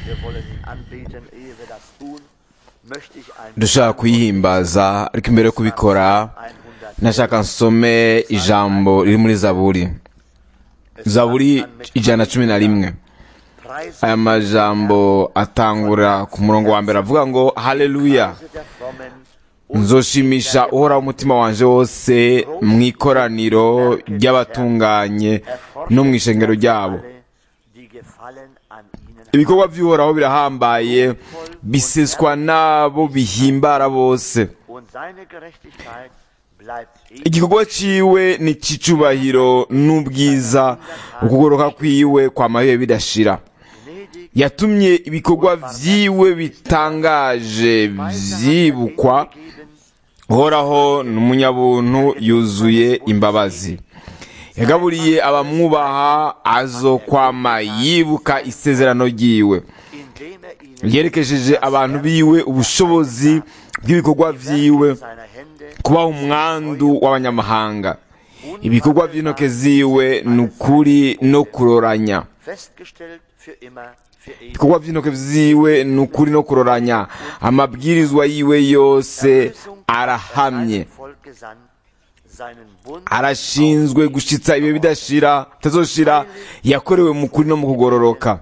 Wir wollen ihn anbeten. Ehe wir das tun, möchte ich ein dushaka kuyihimbaza ariko imbere yo kubikora 100 nashaka nsome ijambo riri muri zaburi zaburi ijana na cumi na rimwe Preise aya majambo atangura ku murongo wa mbere avuga ngo haleluya der Frommen nzoshimisha uhoraho umutima wanje wose mu ikoraniro ry'abatunganye no mu ishengero ryabo alle, die gefallen an ihnen ibikorwa by'uhoraho birahambaye biseswa n'abo bihimbara bose und seine Gerechtigkeit bleibt ewig. igikorwa ciwe ni c'icubahiro n'ubwiza ukugoroka kwiwe kwamabiwe bidashira Gnädig yatumye ibikorwa vyiwe bitangaje vyibukwa geben, uhoraho ni umunyabuntu yuzuye imbabazi yagaburiye abamwubaha azokwama yibuka isezerano ryiwe indem er ihnen yerekesheje abantu biwe ubushobozi bw'ibikorwa vyiwe seiner Hände kubaha umwandu w'abanyamahanga ibikorwa by'intoke ziwe ni ukuri no kuroranya festgestellt für immer, für ewig. ibikorwa by'intoke ziwe ni ukuri no kuroranya amabwirizwa yiwe yose arahamye Seinem Volk gesandt, seinen Bund arashinzwe gushitsa ibihe bidashira bitazoshira yakorewe mu kuri no mu kugororoka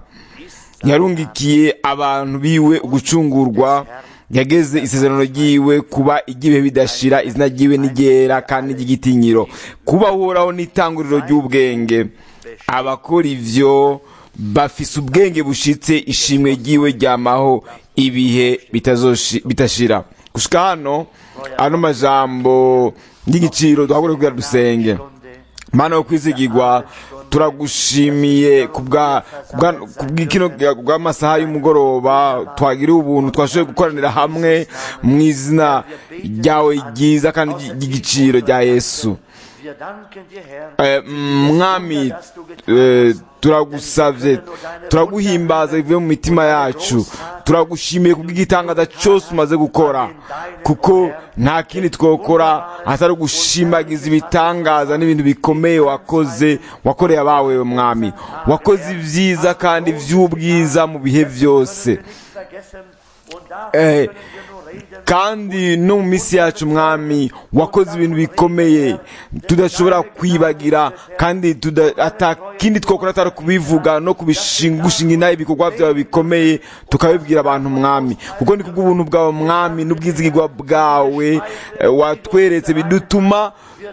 yarungikiye abantu biwe ugucungurwa yageze isezerano ryiwe kuba iry'ibihe bidashira izina ryiwe n'iryera kandi ry'igitinyiro kuba uhoraho n'itanguriro ry'ubwenge abakora ivyo bafise ubwenge bushitse ishimwe ryiwe ryamaho ibihe bitazoshi- bitashira gushika hano ano majambo y'igiciro duhagure kugira dusenge Stunde mana yo kwizigirwa turagushimiye kubwa kubwa- kubw'ikino bw'amasaha y'umugoroba twagiriye ubuntu twashoboye gukoranira hamwe mu izina ryawe ryiza kandi ry'igiciro rya yesu Wir danken dir, Herr, Eh, mwami eh, turagusavye turaguhimbaza bivuye mu mitima yacu turagushimiye kubw'igitangaza cyose umaze gukora kuko nta kindi twokora atari ugushimagiza ibitangaza n'ibintu bikomeye wakoze wakoreye abawe mwami wakoze ibyiza kandi by'ubwiza mu bihe byose nicht vergessen. Und davon Eh, können wir nur reden. kandi no mu minsi yacu mwami wakoze ibintu bikomeye tudashobora kwibagira kandi tuda- ata kindi twakora atari kubivuga no kubishinga gushinga inaha ibikorwa byawe bikomeye tukabibwira abantu mwami kuko ni kubw'ubuntu bwawe mwami n'ubwizigirwa bwawe eh, watweretse bidutuma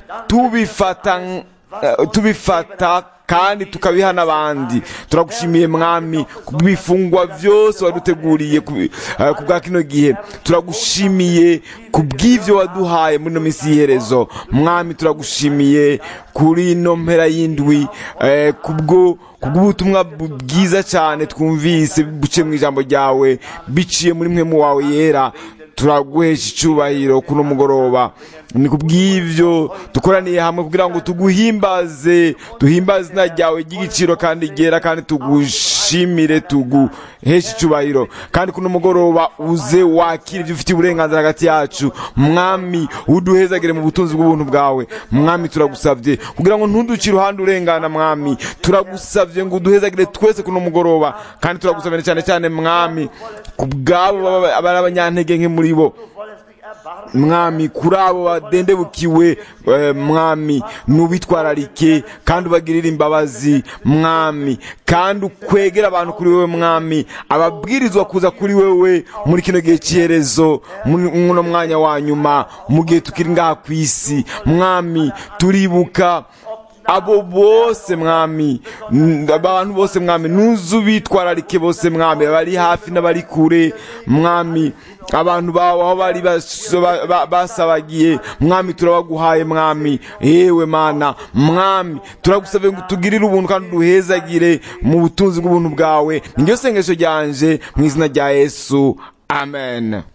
tubifata eh, tubifata kandi tukabiha n'abandi turagushimiye mwami kubw'ibifungwa byose waduteguriye ku eh, ku bwa kino gihe turagushimiye kubw'ivyo waduhaye muri ino minsi y'iherezo mwami turagushimiye kuri ino mpera y'indwi eh, kubwo kubw'ubutumwa bu- bwiza cyane twumvise buciye mu ijambo ryawe biciye muri mwe mu wawe yera turaguhesha icyubahiro kuno mugoroba ni kubw'ivyo dukoraniye hamwe kugira ngo tuguhimbaze duhimbaze izina ryawe ry'igiciro kandi ryera kandi tugushimire tuguheshe icyubahiro kandi kuno mugoroba uze wakira ibyo ufitiye uburenganzira hagati yacu mwami uduhezagire mu butunzi bw'ubuntu bwawe mwami turagusabye kugira ngo ntuduce iruhande urengana mwami turagusabye ngo uduhezagire twese kuno mugoroba kandi turagusabye cyane cyane mwami ku bwabo baba- bari abanyantege nke muri bo Du wollest dich erbarmen. mwami kuri abo badendebukiwe eh, mwami nubitwararike kandi ubagirire imbabazi mwami kandi ukwegera abantu kuri wewe mwami ababwirizwa kuza kuri wewe muri kino gihe cy'iherezo muri muno mwanya wa nyuma mu gihe tukiri ngaha ku isi mwami turibuka abo bose mwami n- abantu bose mwami nuzu bitwararike bose mwami abari hafi n'abari kure mwami abantu bawe aho bari bas- ba- ba- basabagiye mwami turabaguhaye mwami yewe mana mwami turagusabye ngo tugirire ubuntu kandi duhezagire mu butunzi bw'ubuntu bwawe niryo sengesho ryanje mu izina rya yesu amen Der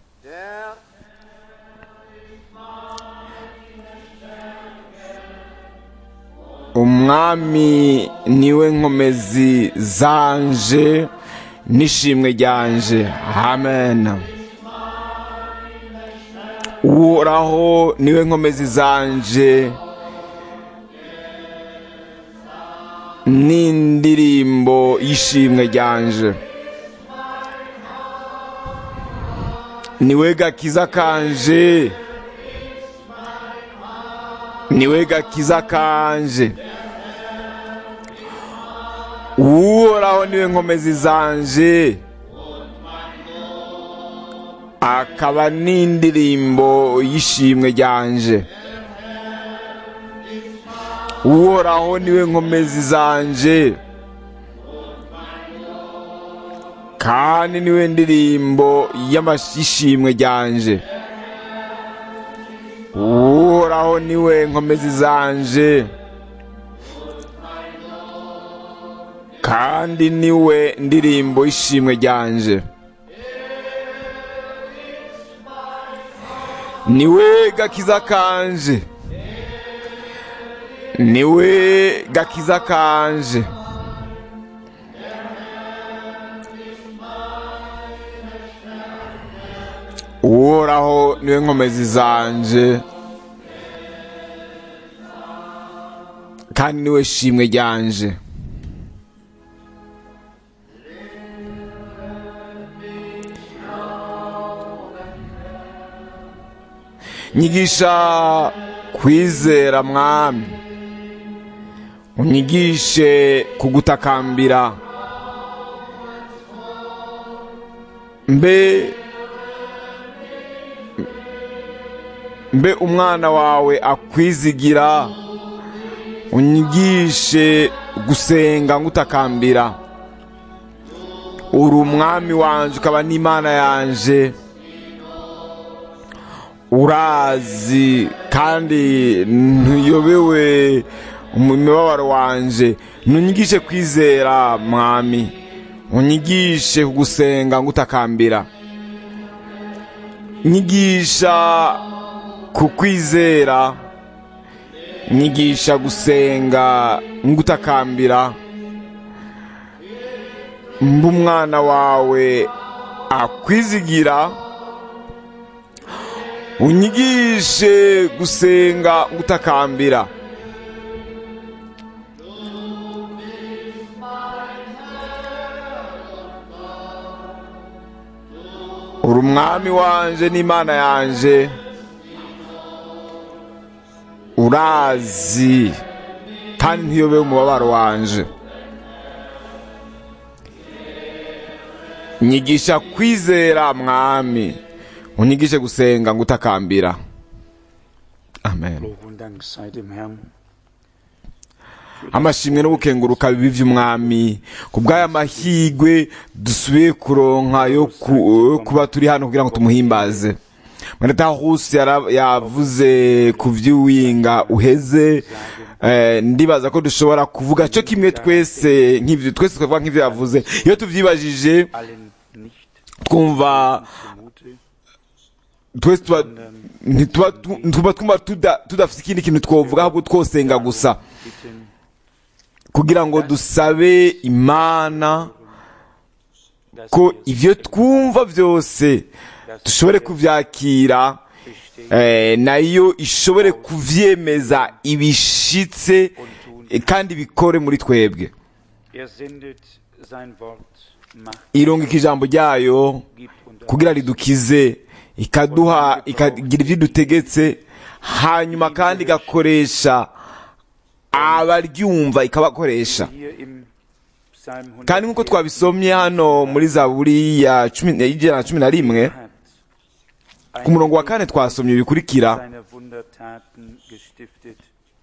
umwami niwe nkomezi zanje n'ishimwe ryanje amen uhoraho niwe nkomezi zanje n'indirimbo y'ishimwe ryanje niwe gakiza kanje niwe gakiza kanje uhoraho niwe nkomezi zanje akaba n'indirimbo y'ishimwe ryanje uhoraho niwe nkomezi zanje kandi niwe ndirimbo y'amashishimwe ryanje uhoraho niwe nkomezi zanje kandi niwe ndirimbo y'ishimwe ryanje niwe gakiza kanje niwe gakiza kanje uhoraho niwe nkomezi zanje kandi niwe shimwe ryanje nyigisha kwizera mwami unyigishe kugutakambira mbe mbe umwana wawe akwizigira unyigishe gusenga ngutakambira uri umwami wanje ukaba n'imana yanje urazi kandi ntuyobewe umubabaro wanje ntunyigishe kwizera mwami unyigishe kugusenga ngutakambira nyigisha kukwizera nyigisha gusenga ngutakambira mba umwana wawe akwizigira unyigishe gusenga ngutakambira uri umwami wanje n'imana yanje urazi kandi ntiyobeye umubabaro wanje nyigisha kwizera mwami unyigishe gusenga ngutakambira amen Lob und Dank sei dem Herrn. amashimwe n'ubukenguruka bibi by'umwami ku bw'aya mahigwe dusubiye kuronka yo ku- yo kuba turi hano kugira ngo tumuhimbaze mweneta husi yara- yavuze ku vy'uwinga uheze eh, ndibaza ko dushobora kuvuga cyo kimwe twese nk'ivyo twese twavuga nk'ivyo yavuze iyo tuvyibajije Allen nicht twumva zumute, twese tuba ntituba tu- tuba twumva tuda- tudafite ikindi kintu twovuga ahubwo twosenga gusa bitten, kugira ngo dusabe imana dass ko wir ivyo twumva byose dushobore kuvyakira eh, nayo ishobore kuvyemeza ibishitse eh, kandi bikore muri twebwe er sendet sein Wort, macht, irungika ijambo ryayo gibt und kugira ridukize ikaduha ikagira ivyo dutegetse hanyuma kandi igakoresha abaryumva ikabakoresha hier im Psalm kandi nk'uko 104 twabisomye hano muri zaburi ya cumi y'ijana na cumi na rimwe hat ku murongo wa kane twasomye bikurikira seine Wundertaten gestiftet.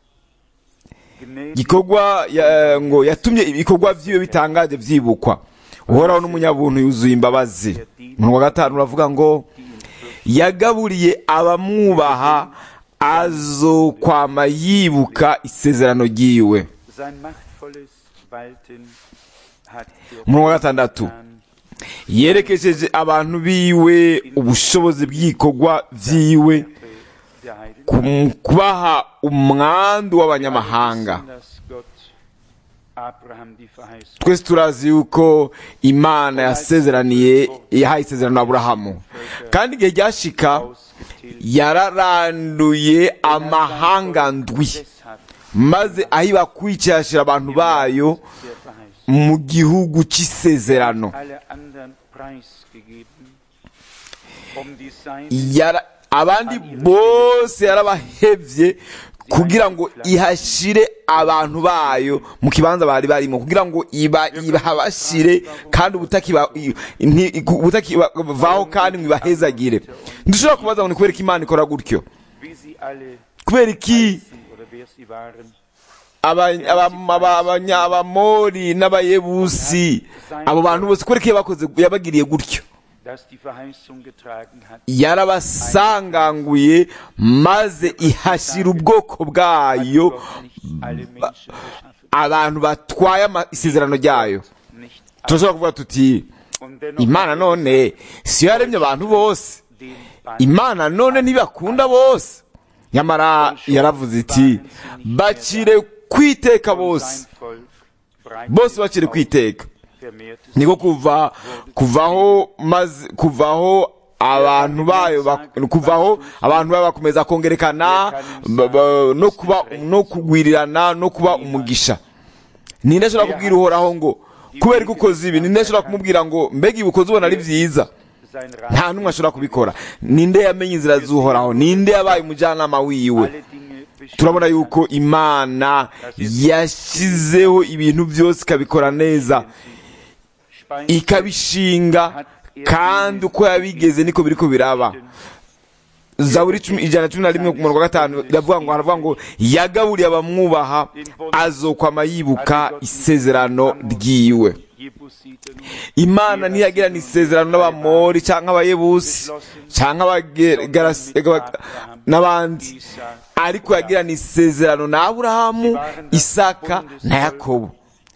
Gnädig gikorwa ya- ngo yatumye ibikorwa vyiwe bitangaje vyibukwa uhoraho n'umunyabuntu yuzuye imbabazi umurongo wa gatanu uravuga ngo yagaburiye abamwubaha azokwama yibuka isezerano ryiwe sein machtvolles Walten hat er umurongo wa gatandatu getan. yerekesheje abantu biwe ubushobozi bw'ibikorwa vyiwe der Heiligen ku- kubaha umwandu w'abanyamahanga wissen, dass Gott Abraham die Verheißung twese turazi yuko imana yasezeraniye yahaye isezerano aburahamu kandi igihe ryashika ausgetilgt yararanduye amahanga ndwi deshalb maze ahiba kwicashira abantu bayo der Verheißung mu gihugu cy'isezerano alle anderen preisgegeben um die Seine yara abandi bose yarabahevye kugira ngo ihashire abantu bayo mu kibanza bari barimo kugira ngo iba ibahabashire kandi ubutakiba nti- ubutakivaho kandi ngo ibahezagire ndushobora kubaza ngo ni kubera ko imana ikora gutyo wie sie alle kubera iki hießen oder wer sie waren. aba- aba- aba- abanya- abamori n'abayebusi abo bantu bose kubera ko yabakoze yabagiriye gutyo dass die Verheißung getragen hat. yarabasanganguye maze ihashyira ubwoko bwayo Gott nicht alle Menschen geschaffen. abantu batwaye ama- isezerano ryayo Nicht alle. turashobora kuvuga tuti Und dennoch imana hat none siyo yaremye abantu bose den Band imana none ntibakunda bose nyamara yaravuze iti bacire kwiteka und bose sein Volk breitete bose bacire aus, kwiteka vermehrte sich. niko kuva kuvaho maze kuvaho abantu bayo bak- kuvaho abantu bayo bakomeza kongerekana ba- ba- no kuba no kugwirirana no kuba umugisha ninde ashobora kubwira uhoraho ngo kubera ko ukoze ibi ninde ashobora kumubwira ngo mbega ibi ukoze ubona ari byiza Sein nta Rat n'umwe ashobora kubikora ninde yamenye inzira z'uhoraho ninde yabaye umujyanama wiwe alle Dinge bestimmt turabona hat. yuko imana yashyizeho ibintu byose ikabikora neza Speist ikabishinga kandi uko yabigeze niko biriko biraba zaburi cumi- ijana na cumi na rimwe ku murongo wa gatanu iravuga ngo haravuga ngo yagaburiye abamwubaha azokwama yibuka isezerano ryiwe Jebusiten imana ntiyagirana isezerano n'abamori cyangwa abayebusi cyangwa abagerasi- aba- n'abandi Isaac ariko yagirana isezerano na aburahamu isaka na yakobo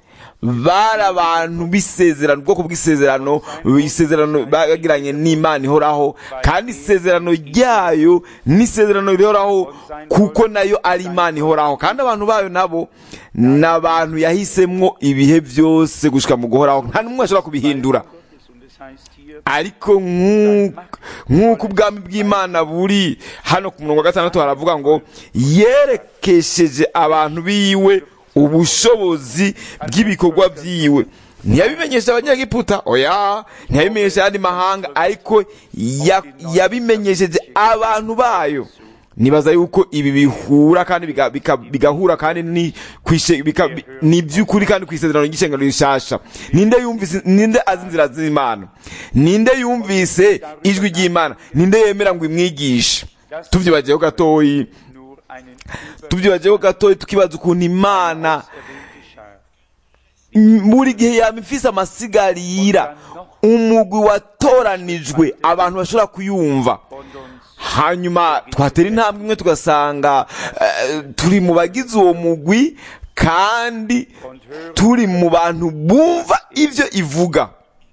bari abantu b'isezerano ubwoko bw'isezerano isezerano bagiranye n'imana ihoraho kandi isezerano ryayo n'isezerano rihoraho kuko nayo ari imana ihoraho kandi abantu bayo nabo ni abantu yahisemo ibihe byose gushika mu guhoraho nta n'umwe ashobora kubihindura Gottes. Und es heißt hier, ariko nk'uko- nk'uko ubwami bw'imana buri hano ku murongo wa gatandatu haravuga ngo yerekesheje abantu biwe ubushobozi bw'ibikorwa byiwe ntiyabimenyesha abanyagiputa oya ntiyabimenyesha ayandi mahanga ariko ya- yabimenyesheje abantu bayo nibaza yuko ibi bihura kandi biga- bika- bigahura kandi ni kwishe- bika- bi- ni iby'ukuri kandi ku isezerano ry'ishengero rishasha ninde yumvise ninde azi inzira z'imana ninde yumvise ijwi ry'imana ninde yemera ngo imwigishe tubyibagiyeho gatoyi nur einen tubyibagiyeho gatoyi tukibaza ukuntu imana übererwähnte Schar buri gihe yaba ifise amasigarira umugwi watoranijwe abantu bashobora kuyumva und uns hanyuma twatera intambwe imwe tugasanga eh, turi mu bagize uwo mugwi kandi und hören. turi mu bantu bumva ibyo ivuga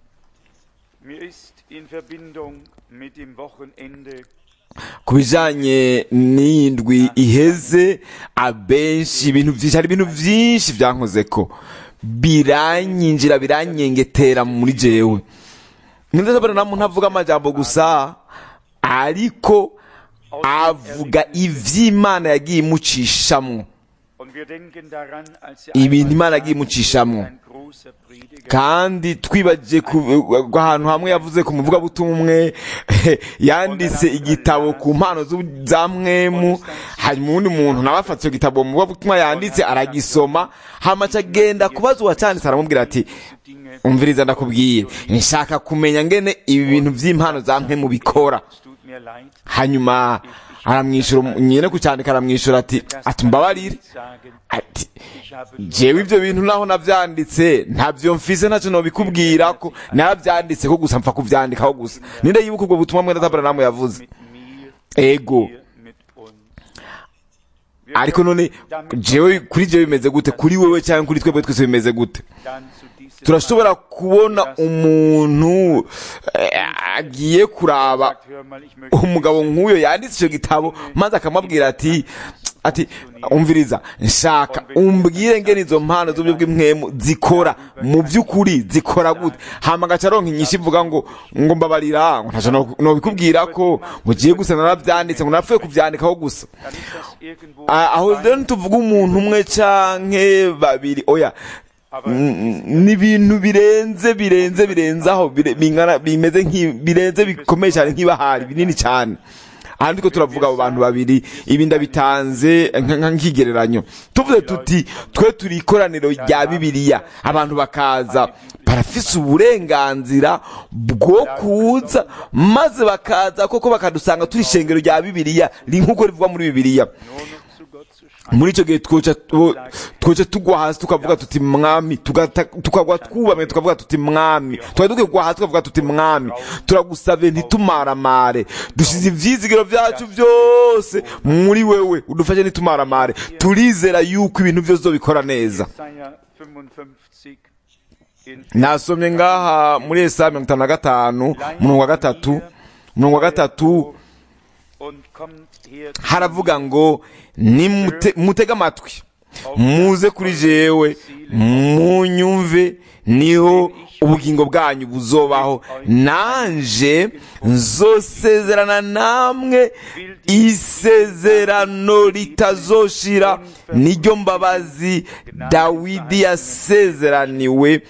Mir ist in Verbindung mit dem Wochenende ku bijyanye n'indwi iheze abenshi ibintu byinshi hari ibintu byinshi byankoze ko biranyinjira biranyengetera muri jewe ndetse na muntu avuga amajambo gusa ariko avuga iby'imana yagiye imucishamwo und wir denken daran, als er ibintu einmal imana yagiye sagte, imucishamwo ein großer Prediger kandi twibagiye ku ahantu hamwe yavuze ku muvugabutumwa umwe yanditse igitabo ku mpano z'u- za mwemu hanyuma uwundi muntu nawe afata icyo gitabo mu muvugabutumwa yanditse aragisoma hamaca agenda kubaza uwacyanditse aramubwira ati Dinge, umviriza ndakubwiye nshaka kumenya ngene ibi bintu by'impano za mwemu bikora es tut mir leid, hanyuma aramwishyura nyine kucyandika aramwishyura ati ati mbabarire sagen, ati ich habe nur jewe ibyo bintu naho nabyanditse ntabyo mfise ntacyo nobikubwira ko narabyanditse ko gusa mpfa kubyandikaho gusa ninde yibuka ubwo butumwa mwene tabaramu yavuze mit mir, ego hier mit uns. Wir ariko none damit jewe kuri jewe bimeze gute kuri wewe cyangwa kuri twebwe twese bimeze gute dann zu diesem turashobora kubona umuntu eh, agiye kuraba sagt, hör mal, ich möchte umugabo nk'uyo yanditse icyo gitabo maze akamubwira ati ati umviriza nshaka umbwire ngene izo mpano z'uburyo bw'impwemu zikora mu by'ukuri zikora gute hama agaca aronka inyinshi ivuga ngo ngo mbabarira ngo ntacyo no- nobikubwira ko ngo ugiye gusa narabyanditse ngo narapfuye kubyandikaho gusa dann ist das irgendwo Ah, aho rero ntituvuga umuntu umwe canke babiri oya Aber Mm, ni ibintu birenze birenze birenze aho bire- bingana bimeze nk'i- birenze bikomeye cyane nk'ibahari binini cyane aha ndiko turavuga abo bantu babiri ibi ndabitanze nka- nka- nk'ikigereranyo tuvuze tuti twe turi ikoraniro rya bibiliya abantu bakaza barafise uburenganzira bwo kuza maze bakaza koko bakadusanga turi ishengero rya bibiliya ri nk'uko rivugwa muri bibiliya nur noch zu Gott zu schreien. muri icyo gihe twoca tu- twoca tugwa hasi tukavuga tuti mwami tugata- tukagwa twubamye tukavuga tuti mwami twari dukwiye kugwa hasi tukavuga tuti mwami turagusabye ntitumaramare dushyize ivyizigiro vyacu byose muri wewe udufashe ntitumaramare turizera yuko ibintu byose uzobikora neza Jesaja 55 in nasomye ngaha muri esaya mirongo itanu na gatanu umurongo wa gatatu umurongo wa gatatu und kommt her zu haravuga ngo nimute- mutege amatwi muze kuri jewe munyumve niho ubugingo bwanyu buzobaho nanje nzosezerana namwe isezerano ritazoshira niryo mbabazi dawidi yasezeraniwe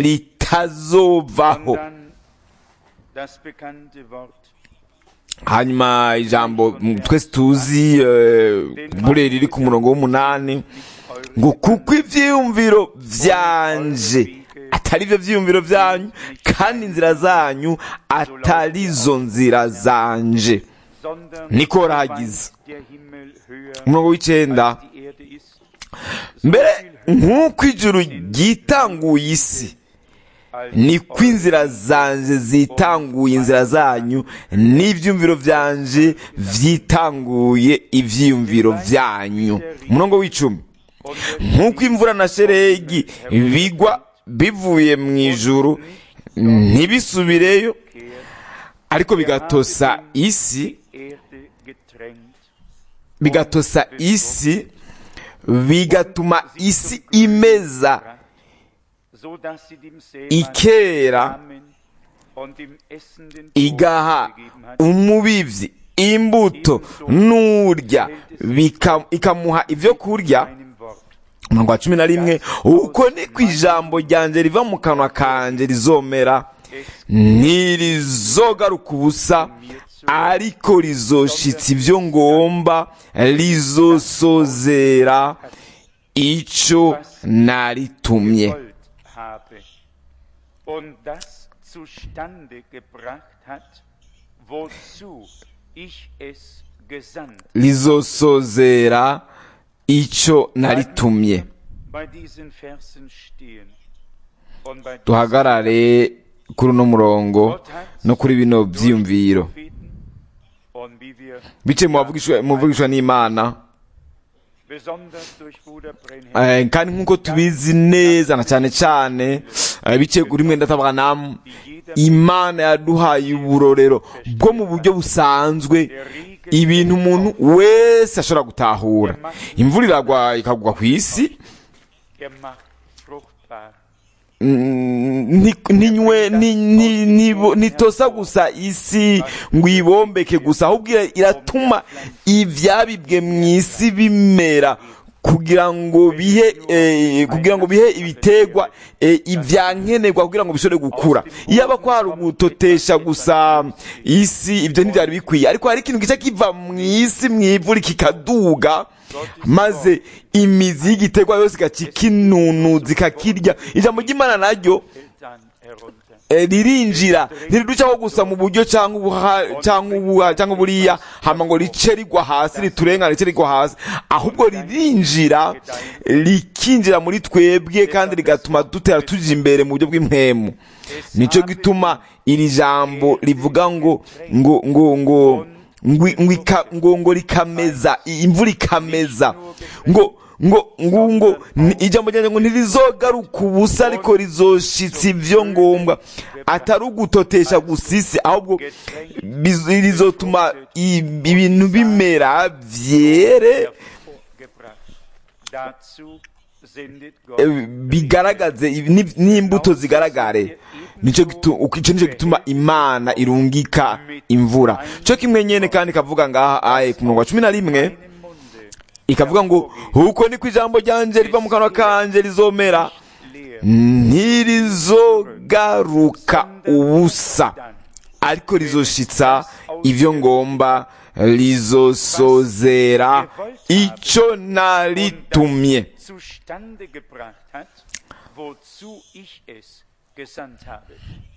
ritazovaho Und dann das bekannte Wort hanyuma ijambo mm, twese tuzi eh, buriya riri ku murongo w'umunani ngo kuko ibyiyumviro byanje atari byo byiyumviro byanyu kandi inzira zanyu atari zo nzira zanje sondern Niko weit ragize. der Himmel höher umurongo w'icyenda als die Erde ist, mbere nk'uko ijuru ryitanguye isi als niko inzira zanje zitanguye inzira zanyu n'ibyumviro byanje vyitanguye ivyiyumviro vyanyu umurongo w'icumi nk'uko imvura na sheregi bigwa bivuye mu ijuru ntibisubireyo ariko bigatosa isi die Erde getränkt, bigatosa isi bigatuma isi imeza so dass sie dem Sämann ikera Samen und dem Essenden igaha Brot gegeben hat. umubivyi imbuto n'urya bika- ikamuha ivyo kurya Einem Wort. umurongo wa cumi na rimwe uko ni ku ijambo ryanje riva mu kanwa kanje rizomera ntirizogaruka ubusa ariko rizoshitsa ivyo ngomba rizosozera ico naritumye gewollt habe und das zustande gebracht hat, wozu ich es gesandt. rizosozera ico naritumye Bei diesen Versen stehen und bei diesen duhagarare kuri uno murongo Gott hat no kuri bino vyiyumviro Propheten und wie wir biciye mu bavugishwa- mu bavugishwa n'imana besonders durch Bruder Brenhem Eh, kandi nk'uko tubizi neza na cyane cyane eh, biciye kuri mwenda tabwanamu imana yaduhaye uburorero bwo mu buryo busanzwe ibintu umuntu wese ashobora gutahura imvura iragwa ikagwa ku isi er macht fruchtbar. Mm, nti- ntinywe ni- ni- nibo- ntitosa gusa isi ngo ibombeke gusa ahubwo ira- iratuma ivyabibwe mu isi bimera kugira ngo bihe eh, kugira ngo bihe ibitegwa eh, ivyankenerwa kugira ngo bishobore gukura iyo aba kwari ugutotesha gusa isi ibyo ntibyari bikwiye ariko hari ikintu gice kiva mu isi mu ivu kikaduga maze imizi y'igiterwa yose igaca ikinunuza ikakirya ijambo ry'imana naryo Fällt dann herunter. eh, ririnjira ntiriducaho gusa mu buryo cyangwa ubuha cyangwa ubuha cyangwa buriya hama ngo rice rigwa hasi riturengana rice rigwa hasi ahubwo ririnjira rikinjira muri twebwe kandi rigatuma dutera tuja imbere mu buryo bw'impemu nicyo gituma iri jambo rivuga ngo ngo ngo ngo ngo ngo ika- ngo ngo rikameza imvura ikameza ngo ngo ngo ngo ni- ijambo ryanjye ngo ntirizogaruka ubusa ariko rizoshitsa ibyo ngombwa atari ugutotesha gusa isi ahubwo biz- rizotuma i- ibintu bimera vyere hervorgebracht. Dazu sendet eh, Gott bigaragaze ibi- ni- n'imbuto zigaragare nico gitu- uko- ico nico gituma imana irungika imvura cyo kimwe nyene kandi kavuga ngaha aye ku murongo wa cumi na rimwe im Munde ikavuga ngo uko niko ijambo ryanje riva mu kanwa kanje rizomera leer ntirizogaruka ubusa ariko rizoshitsa ivyo ngomba rizosozera ico naritumye zustande gebracht hat, wozu ich es gesandt habe.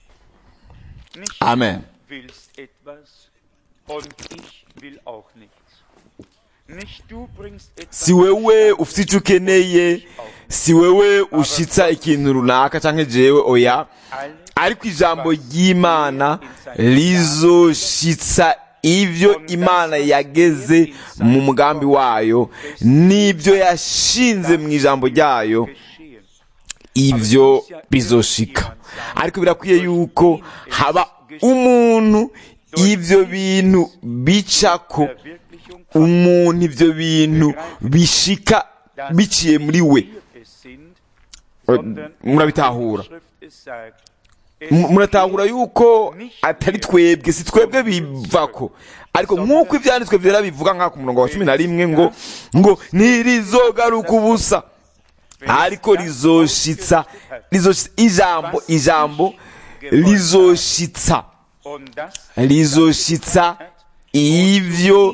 Nicht Amen. du willst etwas und ich will auch nichts. Nicht du bringst etwas si wewe ufite ico ukeneye si wewe ushitsa ikintu runaka canke jewe oya alle ariko ijambo ry'imana rizoshitsa ivyo imana yageze mu mugambi wayo n'ibyo yashinze mu ijambo ryayo geschehen. ivyo bizoshika ariko birakwiye yuko haba umuntu ivyo bintu bicako Verwirklichung von umuntu ivyo bintu bishika dass biciye muri we wir es sind, sondern murabitahura die Schrift es sagt, es M- muratahura yuko atari twebwe si twebwe bivako ariko nk'uko ivyanditswe vyera bivuga nk'aka umurongo wa cumi na rimwe ngo ngo ntirizogaruka ubusa ariko rizoshitsa rizoshitsa ijambo ijambo rizoshitsa und das rizoshitsa ivyo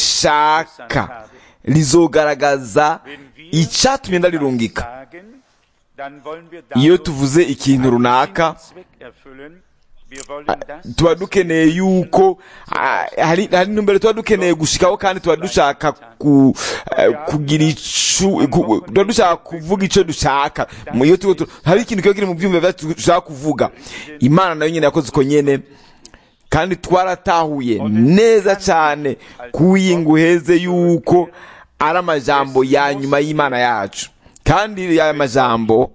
nshaka rizogaragaza icatumye ndarirungika sagen, dann wollen wir iyo dadurch tuvuze ikintu runaka einen Zweck erfüllen. Wir wollen das, tuba dukeneye yuko ah, hari hari intumbero tuba dukeneye gushikaho kandi tuba dushaka ku, eh, kugira icu ku- tuba dushaka kuvuga ico dushaka mu iyo tuba tu- hari ikintu kiba kiri mu vyumva vyacu dushaka kuvuga imana nayo nyene yakoze uko nyene kandi twaratahuye neza cane kuwiyinga uheze yuko ari amajambo ya nyuma y'imana yacu kandi aya majambo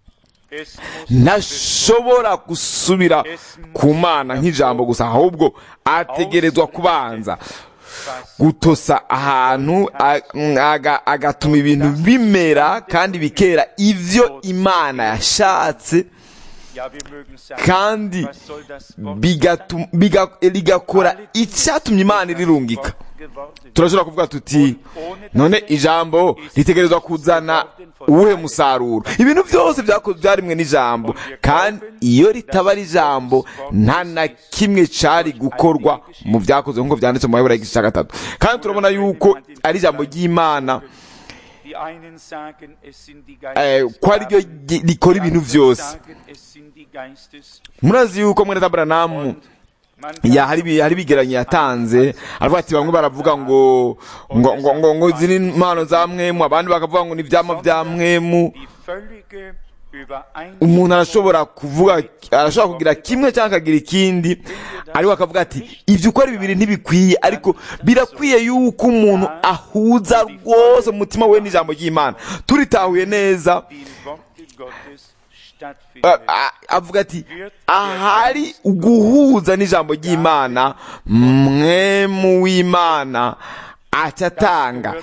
es muss ntashobora gusubira ku mana nk'ijambo gusa ahubwo ategerezwa kubanza gutosa ahantu a- aga- agatuma ibintu bimera kandi bikera ivyo imana yashatse ja, wir mögen sagen, kandi was soll das Wort bigatu- biga- rigakora icyatumye imana irirungika Wort geworden turashobora kuvuga tuti none ijambo ritegerezwa kuzana uwuhe musaruro ibintu byose byako- byarimwe n'ijambo kandi iyo ritaba ari ijambo nta na kimwe cari gukorwa mu byakozwe nk'uko byanditse mu mayobora y'igice cya gatatu kandi turabona yuko ari ijambo ry'imana Die einen sagen, es sind die eh, ko ari ryo Geistesgaben, gi- rikora ibintu andere byose sagen, es sind die Geistes- murazi yuko mwene tabaranamu Man ya kann hari ibi- hari ibigeranyo yatanze aravuga ati bamwe baravuga ngo ngo ngo ngo ngo ziri impano za mwemu abandi bakavuga ngo ni ivyama vya mwemu die völlige Übereinstimmung umuntu arashobora kuvuga arashobora kugira kimwe cyangwa akagira ikindi ariko akavuga ati ibyo uko ari bibiri ntibikwiye ariko birakwiye yuko umuntu ahuza rwose mu mutima we n'ijambo ry'imana turitahuye neza die im Worte Gottes a- stattfindet. a- avuga ati ahari uguhuza n'ijambo ry'imana mwemu w'imana acyatanga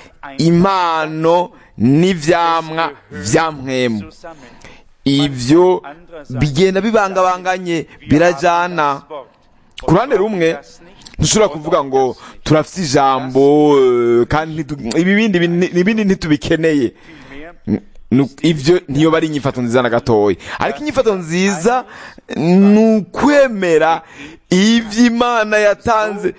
impano n'ivyamwa vya mwemu Zusammen. ivyo bigenda bibangabanganye birajana ku ruhande rumwe ntushobora kuvuga ngo turafite ijambo eh, kandi ntitu- ibibindi bin- ibindi ntitubikeneye Vielmehr Nu- ivyo ntiyo bari inyifato nziza na gatoya ariko inyifato nziza ni ukwemera ivyo imana yatanze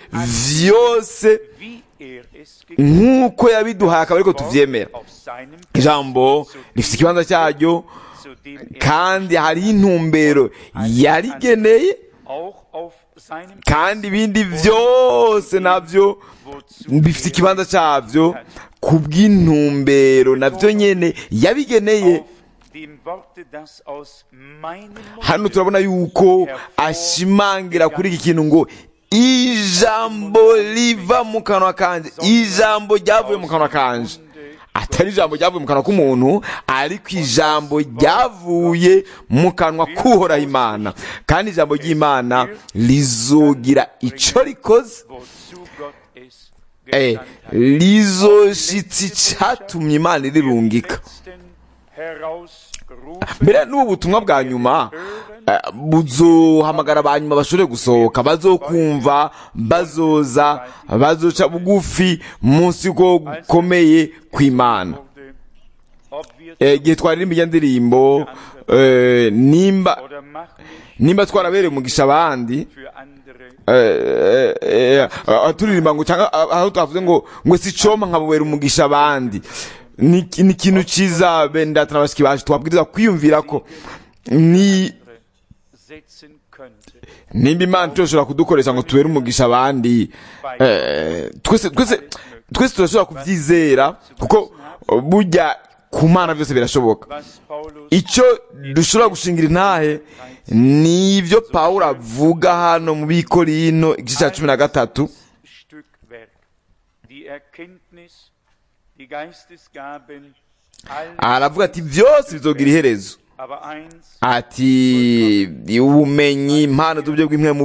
vyose wie er es gegeben nk'uko yabiduhaye akaba ariko tuvyemera auf seinem ijambo rifite ikibanza cyaryo zu dem er kandi hariho intumbero yarigeneye auch auf seinem kandi ibindi vyose navyo wozu bifite er ikibanza cyavyo ku bw'intumbero navyo nyene yabigeneye auf dem Worte, das aus meinem hano Munde turabona yuko ashimangira kuri iki kintu ngo ijambo riva mu kanwa kanje ijambo ryavuye mu kanwa kanje atari ijambo ryavuye mu kanwa k'umuntu ariko ijambo ryavuye mu kanwa k'uhoraho imana kandi ijambo ry'imana rizogira ico rikoze wozu Gott es eh, gesandt hat. rizoshitsa icatumye imana irirungika Letzten herausrufen mbere n'ubu butumwa bwa nyuma eh, buzohamagara abanyuma bashobore gusohoka bazokumva bazoza bazoca bugufi munsi yuko gukomeye kw'imana wurde, ob wir Eh, igihe twaririmba iyo ndirimbo eh, nimba oder mach mich nimba twarabereye umugisha abandi für andere eh, eh, eh, turirimba ngo cyangwa ah, aho twavuze ngo ngo si coma nkabubera umugisha abandi ni ni ikintu cyiza bene data na bashiki bacu twabwiriza kwiyumvira ko ni setzen könnte. nimba imana turashobora kudukoresha ngo tubere umugisha abandi eh, twese twese twese turashobora kubyizera kuko burya ku mana byose birashoboka Was Paulus icyo dushobora gushingira intahe ni ibyo pawulo avuga hano mu bikorino igice cya cumi na gatatu Stückwerk, die Erkenntnis, die Geistesgaben, alles, aravuga ati byose bizogira iherezo aber eins ati ubumenyi impano z'uburyo bw'impwemu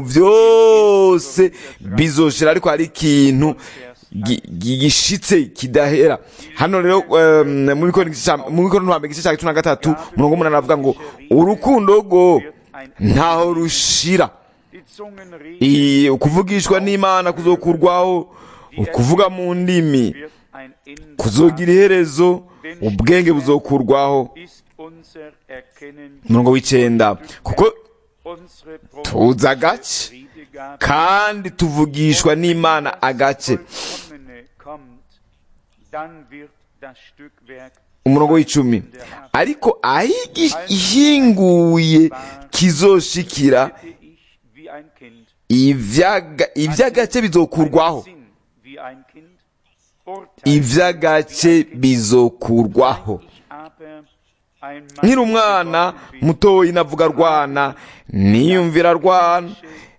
byose bizoshira ariko hari ikintu gi- gi- gishitse kidahera hano rero em, mu bikorino igice cya- mu bikorino hambere igice cya cumi na gatatu umurongo w'umunani aravuga ngo urukundo rwo ntaho rushira die Zungen reden, I- ukuvugishwa n'imana kuzokurwaho ukuvuga mu ndimi wird ein Ende kuzogira iherezo ubwenge buzokurwaho ist unser Erkennen, umurongo w'icyenda kuko unsere tuzi agace Friedegabe kandi tuvugishwa n'imana agace vollkommene kommt, dann wird das Stückwerk umurongo w'icumi ariko aho igi- ihinguye kizoshikira bitte ich wie ein Kind, ivyaga- ivy'agace bizokurwaho Sinn wie ein Kind, urteilt ivy'agace bizokurwaho ich aber ein Mann nkiri umwana mutoyi navuga rwana niyumvira rwana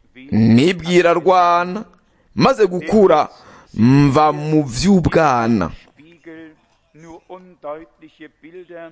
nibwira rwana maze gukura mva mu vy'ubwana Spiegel nur undeutliche Bilder,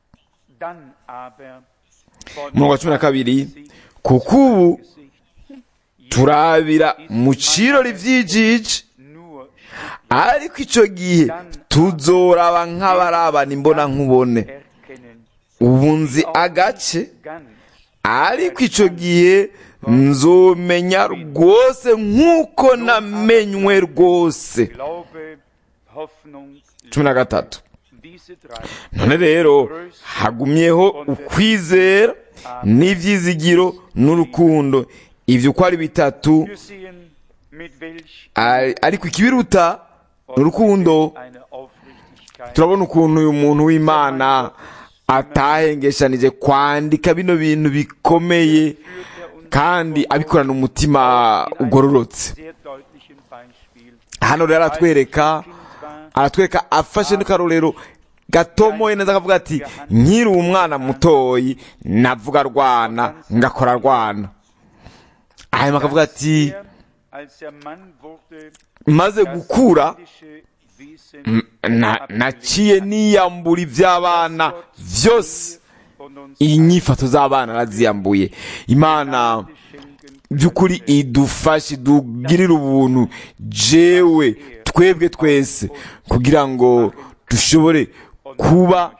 dann aber von umurongo wa cumi na kabiri kuko ubu Gesicht turabira mu cirori vy'ijiji nur ariko ico gihe tuzoraba nk'abarabana imbona nkubone erkennen, ubu nzi agace ganz ariko ico gihe nzomenya rwose nk'uko namenywe rwose Glaube, Hoffnung, cumi na gatatu diese drei none rero hagumyeho ukwizera n'ivyizigiro n'urukundo ivyo uko ari bitatu Wir sehen, mit welch ari- ariko ikibiruta ni urukundo eine Aufrichtigkeit turabona ukuntu uyu muntu w'imana atahengeshanije kwandika bino bintu bikomeye kandi abikorana umutima ugororotse sehr deutlichen Beispiel hano rero aratwereka Kind war, aratwereka afashe n'akarorero gatomoye neza akavuga ati nkiri umwana mutoyi navuga rwana ngakora rwana hanyuma akavuga ati er, als der Mann wurde, maze gukura kindische Wesen m- na- naciye niyambura iby'abana byose und uns inyifato z'abana araziyambuye imana schenken by'ukuri idufashe idugirire ubuntu jewe twebwe twese kugira ngo dushobore kuba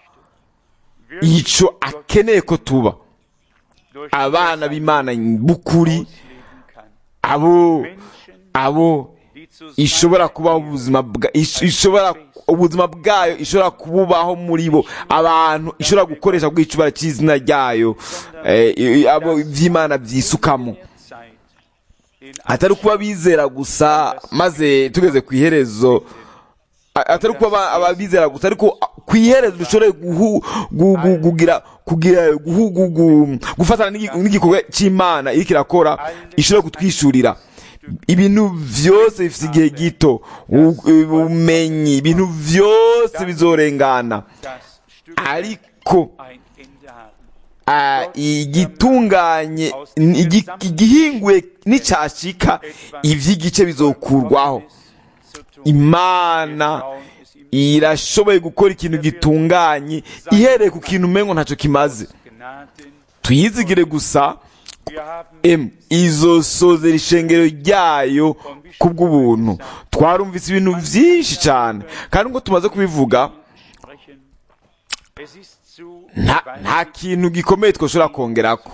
icyo akeneye ko tuba durch abana b'imana b'ukuri leben kann. abo Menschen, abo die zusammen ishobora kubaho ubuzima bwa ish- ishobora ubuzima bwayo ishobora kububaho muri bo abantu ishobora gukoresha bw'icubara cy'izina ryayo eh, i- i- abo vy'imana vyisukamo der Zeit in atari kuba bizera gusa maze tugeze ku iherezo a- atari kuba aba- ababizera gusa ariko ku iherezo dushobore guhu- gu- gu- kugira kugira guhu- gu- gu- gufatana n'igi- n'igikorwa cy'imana iriko irakora ishobora kutwishurira ibintu byose bifite igihe gito u- ubumenyi ibintu byose bizorengana das Stück ariko ein Ende haben. Ah, igitunganye igi- igihinguye n'icyashika ivy'igice bizokurwaho Zu tun. imana Trauen es ihm irashoboye gukora ikintu gitunganye ihereye ku kintu umengo ntacyo kimaze Gnaden. tuyizigire gusa Wir haben em izosozera ishengero ryayo kubw'ubuntu twarumvise ibintu byinshi cyane kandi ngo tumaze kubivuga sprechen. Es ist zu nta nta kintu gikomeye twashobora kongerako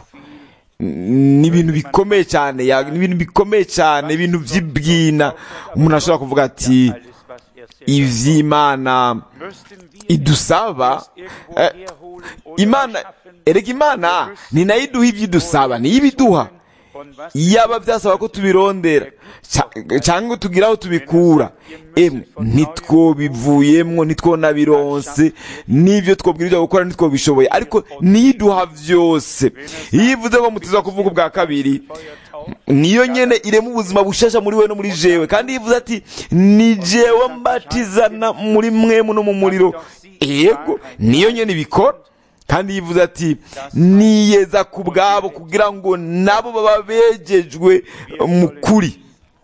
ni ibintu bikomeye cyane ya- ni ibintu bikomeye cyane ibintu by'ibwina umuntu ashobora kuvuga ati alles, was er ivy'imana müssten wir idusaba das irgendwo eh, herholen oder imana erschaffen. erega imana ni nayo iduha ibyo idusaba niyo ibiduha Von was yaba byasaba ko tubirondera ca- cyangwa tugira aho tubikura emwe ntitwobivuyemwo ntitwonabironse n'ibyo twobwirizwa gukora ntitwobishoboye ariko niyo iduha vyose iyo ivuze ngo mutiza kuvuga ubwa kabiri niyo nyene irema ubuzima bushasha muri we no muri jewe kandi iyo ivuze ati ni jewe mbatizana muri mwemu no mu muriro yego niyo nyene ibikora kandi yivuze ati niyeza ku bwabo kugira ngo nabo baba begejwe mu kuri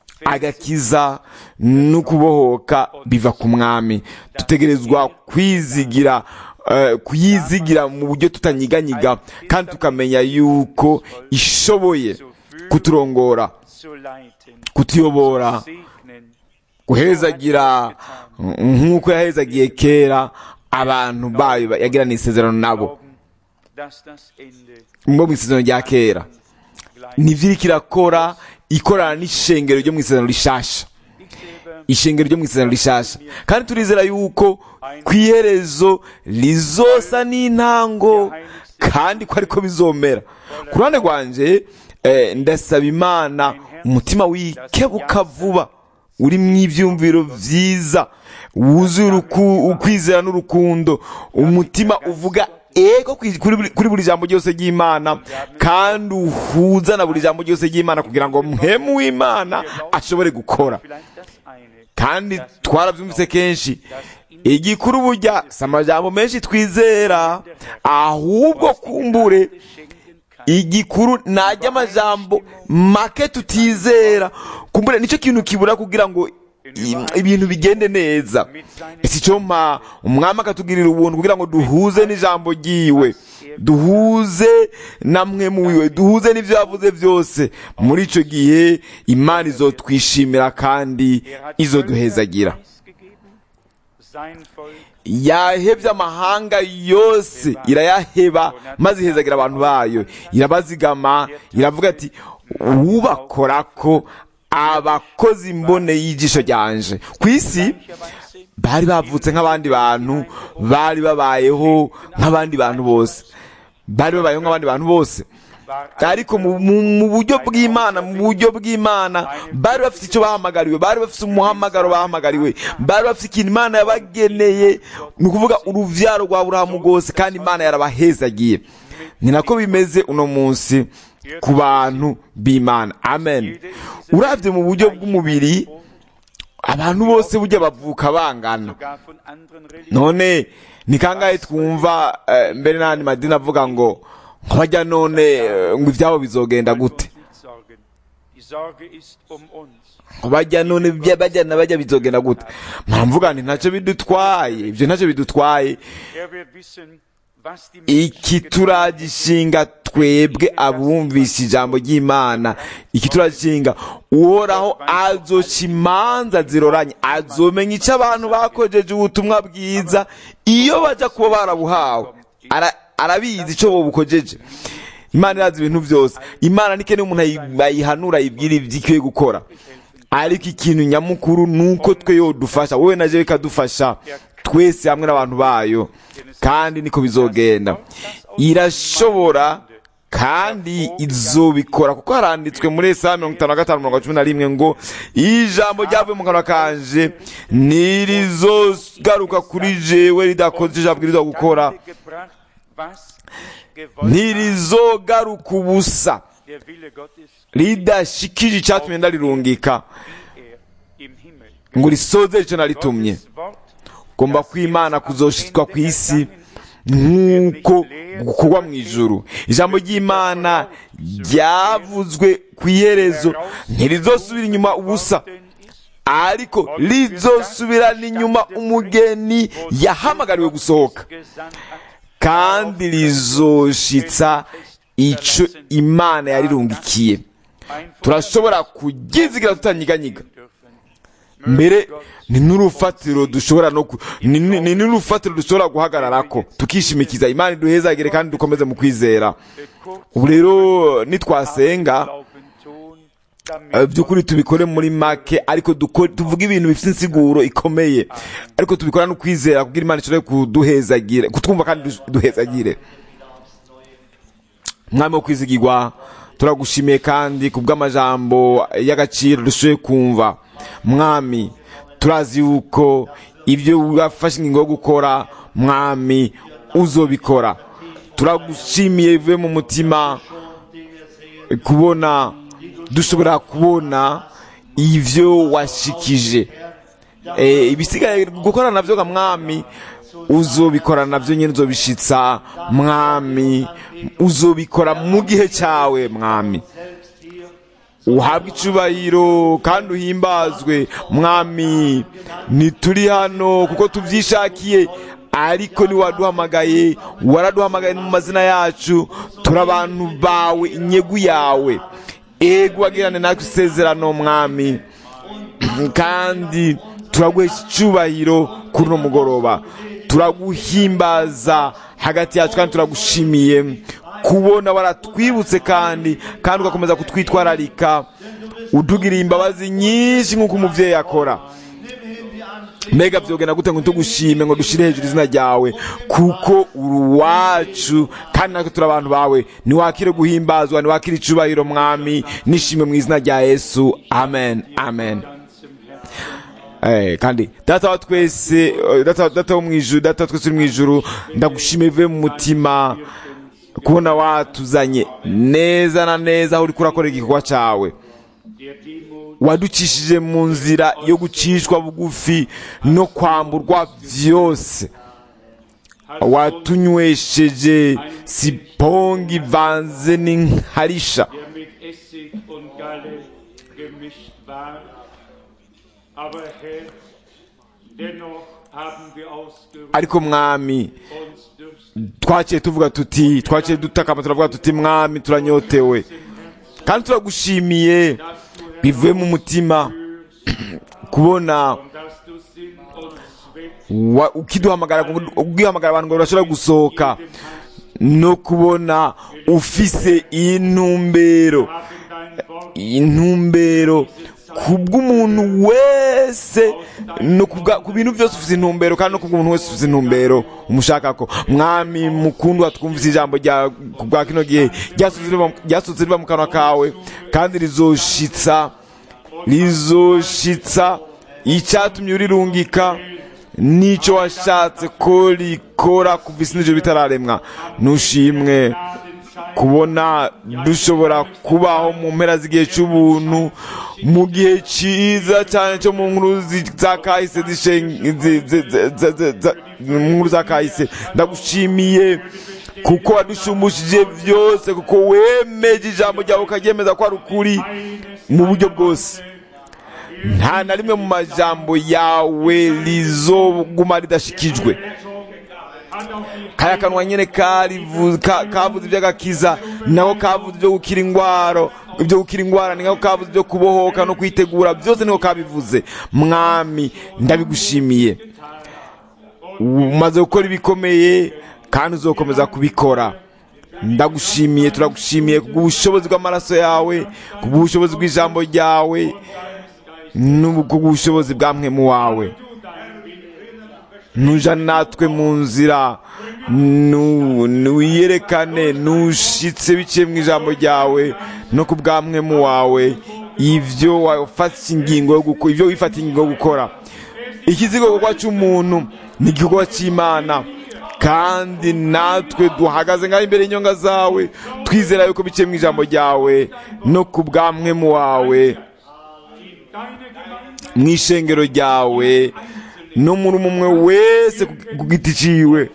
agakiza no kubohoka biva ku mwami dutegerezwa kwizigira eh, kuyizigira mu buryo tutanyiganyiga kandi tukamenya yuko ishoboye kuturongora zu leiten, kutuyobora segnen, guhezagira nk'uko yahezagiye kera abantu bayo yagirana isezerano nabo glauben, dass das Ende bo mu isezerano rya kera gleich nivyo iriko irakora ikorana n'ishengero ryo mu isezerano rishasha Ich selber ishengero ryo mu isezerano rishasha kandi turizera yuko ku iherezo rizosa n'intango kandi ko ariko bizomera ku ruhande rwanje eh, ndasaba imana umutima wikebuka vuba uri mu ivyumviro vyiza wuzuye uruku- ukwizera n'urukundo umutima uvuga ego kuri buri- kuri buri jambo ryose ry'imana kandi uhuza na buri jambo ryose ry'imana kugira ngo mpemu w'imana ashobore gukora vielleicht das eine, kandi twarabyumvise kenshi igikuru burya si amajambo menshi twizera ahubwo kumbure schenken kann. igikuru najya amajambo make tutizera kumbure nicyo kintu kibura kugira ngo i- ibintu bigende neza ese icyo mpa umwami akatugirira ubuntu kugira ngo duhuze n'ijambo ryiwe duhuze na mwe muwiwe duhuze n'ibyo yavuze byose muri icyo gihe imana izotwishimira kandi Er hat izoduhezagira Völker preisgegeben, sein Volk yahebye amahanga yose irayaheba maze ihezagira abantu bayo irabazigama iravuga ati ubakora ko abakozi mbone y'ijisho ryanje ku isi gleicherweise bari bavutse nk'abandi bantu bari babayeho nk'abandi bantu bose bari babayeho nk'abandi bantu bose war ariko mu, mu, mu buryo bw'imana mu buryo bw'imana bari bafite icyo bahamagariwe bari bafite umuhamagaro bahamagariwe bari bafite ikintu imana yabageneye ni ukuvuga uruvyaro rwa burahamu rwose kandi imana yarabahezagiye ni nako bimeze uno munsi ku bantu b'imana amen uravye mu buryo bw'umubiri abantu bose burya bavuka bangana sogar von anderen Religionen none ni kangahe twumva eh, mbere n'andi madini avuga ngo ngo bajya none eh, ngo ibyabo bizogenda gute uns nicht sorgen. Die Sorge ist um uns. ngo bajya none bya- bajya na bajya bizogenda gute mpamvuga nti ntacyo bidutwaye ibyo ntacyo bidutwaye Er wird wissen, was die iki Menschen getan turagishinga twebwe abumvise ijambo ry'imana iki turagishinga uhoraho azoca imanza ziroranye azomenya icyo abantu bakojeje ubutumwa bwiza iyo bajya kuba barabuhawe Ara- arabizi icyo bubukojeje imana irazi ibintu byose imana nikeneye umuntu ayi- bayihanura ayibwira ibyo ikwiye gukora ariko ikintu nyamukuru ni uko twe yodufasha wowe na jewe ikadufasha twese hamwe n'abantu bayo kandi niko bizogenda irashobora kandi izobikora kuko haranditswe muri esaya mirongo itanu na gatanu mirongo cumi na rimwe ngo ijambo ryavuye mu kanwa kanje ntirizogaruka kuri jewe ridakoze ijambo bwirizwa gukora gebracht, was ich gewollt habe. ntirizogaruka ubusa Der Wille Gottes, ridashikije icyatumye ndarirungika wie er im Himmel. ngo risoze icyo naritumye Gottes Wort, gomba kw'imana kuzoshitwa ku isi nk'uko gukorwa mu ijuru ijambo ry'imana ryavuzwe ku iherezo ntirizosubira inyuma ubusa denn ist, ariko rizosubirana inyuma umugeni yahamagariwe gusohoka gesandt hat, kandi rizoshitsa ico imana yarirungikiye ein Volk turashobora kugizigira tutanyiganyiga dürfen. mbere ni n'urufatiro dushobora no ku- ni ni- ni n'urufatiro dushobora guhagararako tukishimikiza imana iduhezagire kandi dukomeze mu kwizera Kurz ubu rero nitwasenga Glauben tun, eh, by'ukuri tubikore muri make ariko duko- tuvuge ibintu bifite insiguro ikomeye ariko tubikora no kwizera kugira imana ishobore kuduhezagire kutwumva kandi du- duhezagire mwami wo kwizigirwa turagushimiye kandi ku bw'amajambo y'agaciro dushoboye kumva mwami turazi yuko ibyo wafashe ingingo yo gukora mwami uzobikora turagushimiye bivuye mu mutima kubona dushobora kubona ivyo washikije Eh, ibisigaye gukora navyo ga mwami uzobikora navyo nyene uzobishitsa mwami uzobikora mu gihe cyawe mwami uhabwe icubahiro kandi uhimbazwe mwami ntituri hano kuko tubyishakiye ariko niwaduhamagaye waraduhamagaye no mu mazina yacu turi abantu bawe inyegu yawe ego wagirane natwe isezerano mwami kandi turaguhesha icyubahiro kuri uno mugoroba turaguhimbaza hagati yacu kandi turagushimiye kubona waratwibutse kandi kandi ugakomeza kutwitwararika utugiriye imbabazi nyinshi nk'uko umubyeyi akora mbega byogenda gute ngo tugushime ngo dushire hejuru izina ryawe kuko uri uwacu kandi natwe turi abantu bawe ntiwakire guhimbazwa ntiwakire icubahiro mwami nishime mu izina rya yesu amen amen Eh, kandi data wa twese eh, data, data wo mwijuru data wa twese uri mwijuru ndagushimiye bivuye mu mutima kubona watuzanye neza na neza aho uri kurakorera igikorwa cyawe der Demut waducishije mu nzira yo gucishwa bugufi no kwamburwa byose watunywesheje sipongi ivanze n'inkarisha der mit Essig und Galle gemischt war. Aber Herr, dennoch haben wir ausgerufen, ariko mwami uns dürsten twaciye tuvuga tuti twaciye dutakama turavuga tuti mwami turanyotewe kandi turagushimiye bivuye mu mutima kubona und dass du Sinn und Zweck wa- ukiduhamagara ugihamagara abantu ngo bashobora gusohoka no kubona ufise intumbero haben dein Wort intumbero kubw'umuntu wese no kubwa- ku bintu byose ufite intumbero kandi no kubw'umuntu wese ufite intumbero umushakako mwami mukundwa twumvise ijambo rya ku bwa kino gihe ryasohotse riva- ryasohotse riva mu kanwa kawe kandi rizoshitsa rizoshitsa icyatumye urirungika n'icyo washatse ko rikora kuva isi n'ijoro bitararemwa nushimwe kubona dushobora kubaho mu mpera z'igihe cy'ubuntu mu gihe cyiza cyane cyo mu nkuru zi- za kahise zishen- zi- zi- zi- zi- zi- zi- mu nkuru za kahise ndagushimiye kuko wadushumbishije byose kuko wemeje ijambo ryawe ukaryemeza ko ari ukuri mu buryo bwose nta na rimwe mu majambo yawe rizoguma ridashikijwe kaya kanwa nyene karivu- ka- kavuze iby'agakiza nako kavuze ibyo gukira ingwaro ibyo gukira ingwara ni nako kavuze ibyo kubohoka no kwitegura byose niko kabivuze mwami ndabigushimiye umaze gukora ibikomeye kandi uzokomeza kubikora ndagushimiye turagushimiye kubw'ubushobozi bw'amaraso yawe kubw'ubushobozi bw'ijambo ryawe kubw'ubushobozi bwa mwemu wawe nuja natwe mu nzira nu- nuyerekane nushitse biciye mu ijambo ryawe no ku bwa mwemu wawe ibyo wafata ingingo yo gukora ibyo wifata ingingo yo gukora ikizigokorwa cy'umuntu ni igikorwa cy'imana kandi natwe duhagaze ngaho imbere y'inyonga zawe twizera yuko biciye mu ijambo ryawe no ku bwa mwemu wawe mu ishengero ryawe no muri umwe wese ku- ku giti ciwe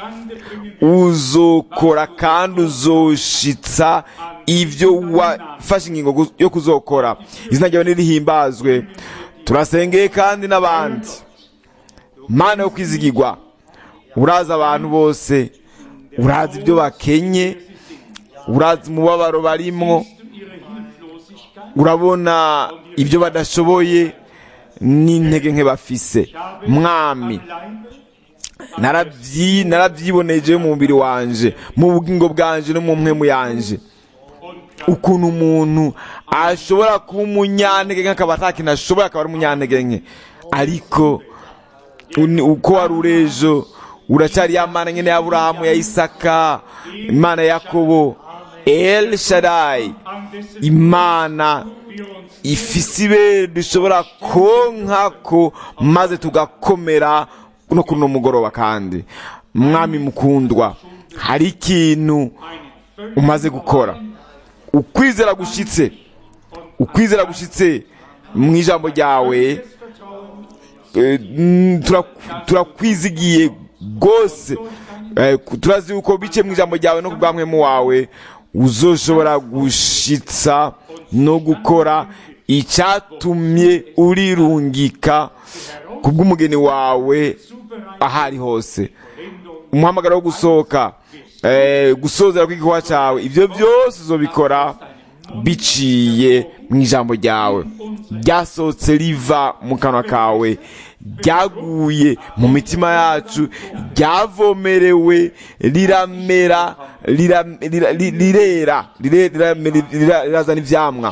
uzokora kandi uzoshitsa ibyo wafashe ingingo gu- yo kuzokora izina ryawe nirihimbazwe turasengeye kandi n'abandi mana yo kwizigirwa urazi abantu bose urazi ibyo bakenye urazi umubabaro barimwo urabona ibyo badashoboye n'intege nke bafise mwami narabyi narabyiboneje mu mubiri wanje mu bugingo bwanje no mu mpemu yanje ukuntu umuntu ashobora kuba umunyantege nke akaba atakintu ashoboye akaba ari umunyantege nke ariko uni- uko wari urejo uracyari ya mana nyine ya aburahamu ya isaka imana ya yakobo el shadai an dessen imana wir uns ifise ibere dushobora konkako maze tugakomera no kuri uno mugoroba kandi mwami mukundwa hari ikintu einen völlig umaze gukora ukwizera gushitse ukwizera gushitse mu ijambo ryawe eh, mm, tura- turakwizigiye rwose Eh, ku- turazi yuko bice mu ijambo ryawe no ku bwa mwemu wawe uzoshobora gushitsa no gukora icyatumye urirungika ku bw'umugeni wawe aho ari hose umuhamagaro wo gusohoka eh, gusozera kw'igikorwa cyawe ibyo byose uzobikora biciye mu ijambo ryawe ryasohotse riva mu kanwa kawe ryaguye mu mitima yacu ryavomerewe riramera rira- rira- ri- rirera rire- riramera- rira- rirazana ivyamwa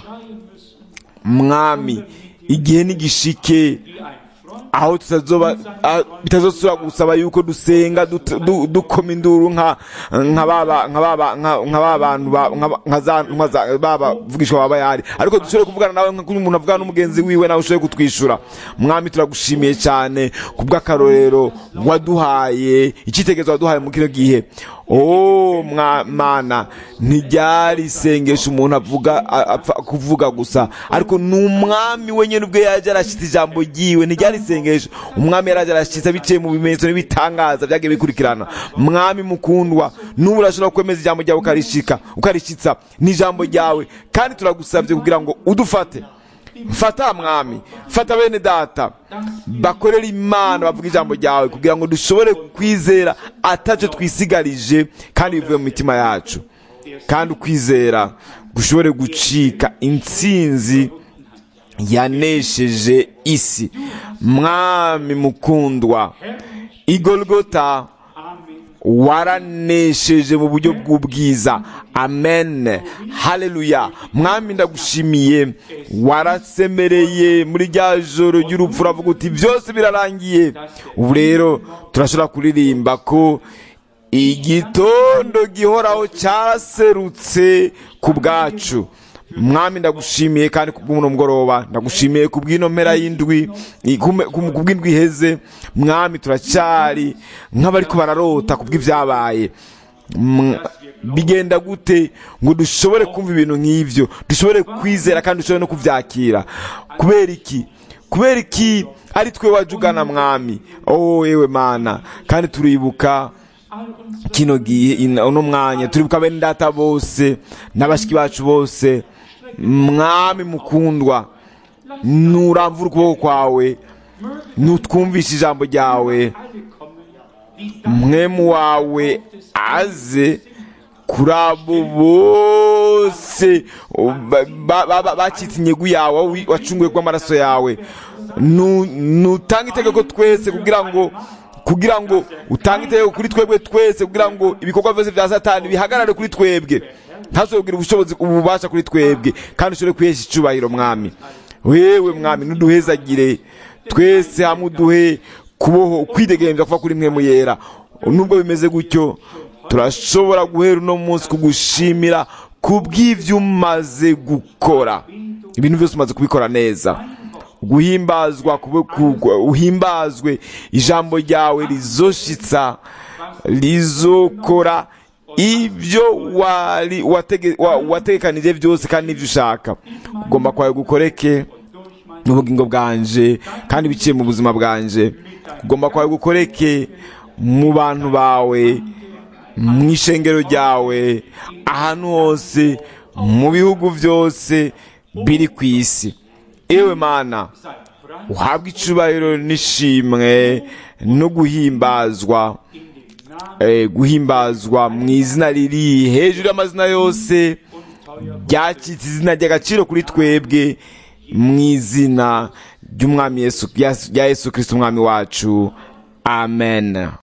mwami igihe nigishike aho tutazoba ah, bitazosubira gusaba yuko dusenga dut- du- dukoma induru nka nka baba nka baba nka nka ba bantu ba- nka ba- nka za nka za baba vugishwa baba yari ariko dushobore kuvugana nawe nka kuri umuntu avugana n'umugenzi wiwe nawe ushoboye kutwishura mwami turagushimiye cyane kubw'akarorero waduhaye icyitegerezo waduhaye mu kino gihe oh mwa mana ntiryari isengesho umuntu avuga a- apfa kuvuga gusa ariko ni umwami wenyine ubwe yaje arashyitsa ijambo ryiwe ntiryari isengesho umwami yaraje arashyitsa biciye mu bimenyetso n'ibitangaza byagiye bikurikirana mwami mukundwa n'ubu urashobora kwemeza ijambo ryawe ukarishika ukarishyitsa n'ijambo ryawe kandi turagusabye kugira ngo udufate fata mwami fata bene data bakorera imana bavuga ijambo ryawe kugira ngo dushobore kwizera atacyo twisigarije kandi bivuye mu mitima yacu kandi ukwizera gushobore gucika intsinzi yanesheje isi mwami mukundwa igolgota waranesheje mu buryo bw'ubwiza amen haleluya mwami ndagushimiye warasemereye muri rya joro ry'urupfu uravuga uti byose birarangiye ubu rero turashobora kuririmba ko igitondo gihoraho cyaserutse ku bwacu mwami ndagushimiye kandi kubw'uno mugoroba ndagushimiye kubw'ino mpera y'indwi i- kume- kum- kubw'indwi iheze mwami turacyari nk'abariko bararota kubw'ibyabaye Mwa- bigenda gute ngo dushobore kumva ibintu nk'ivyo dushobore kwizera kandi dushobore no kuvyakira kubera iki kubera iki ari twe waje ugana mwami oh yewe mana kandi turibuka kino gihe ina- uno mwanya turibuka bene data bose n'abashiki bacu bose mwami mukundwa nuramvura ukuboko kwawe nutwumvishe ijambo ryawe mwemu wawe aze kuri abo bose ba- ba- ba- ba- bacitse inyegu yawe aho wi- wacunguwe rw'amaraso yawe Nu- nutange itegeko twese kugira ngo kugira ngo utange itegeko kuri twebwe twese kugira ngo ibikorwa byose bya satani bihagarare kuri twebwe ntazobwire kugira ubushobozi ububasha kuri twebwe kandi ushobore kwihesha icyubahiro mwami wewe mwami nuduhezagire twese hamwe uduhe kuboho kwidegembya kuva kuri mwe muyera nubwo bimeze gutyo turashobora guhera uno munsi kugushimira kubw'ibyo umaze gukora ibintu byose umaze kubikora neza guhimbazwa kube- ku- uhimbazwe ijambo ryawe rizoshitsa rizokora ibyo wari watege- wa- wategekanije byose kandi n'ibyo ushaka ugomba kwawe gukoreke n'ubugingo bwanje kandi biciye mu buzima bwanje ugomba kwawe gukoreke mu bantu bawe mu ishengero ryawe ahantu hose mu bihugu byose biri ku isi ewe mana uhabwe icubahiro n'ishimwe no guhimbazwa eh, guhimbazwa mu izina riri hejuru y'amazina yose ryacitse izina ry'agaciro kuri twebwe mu izina ry'umwami Yesu rya Yesu Kristo umwami wacu amen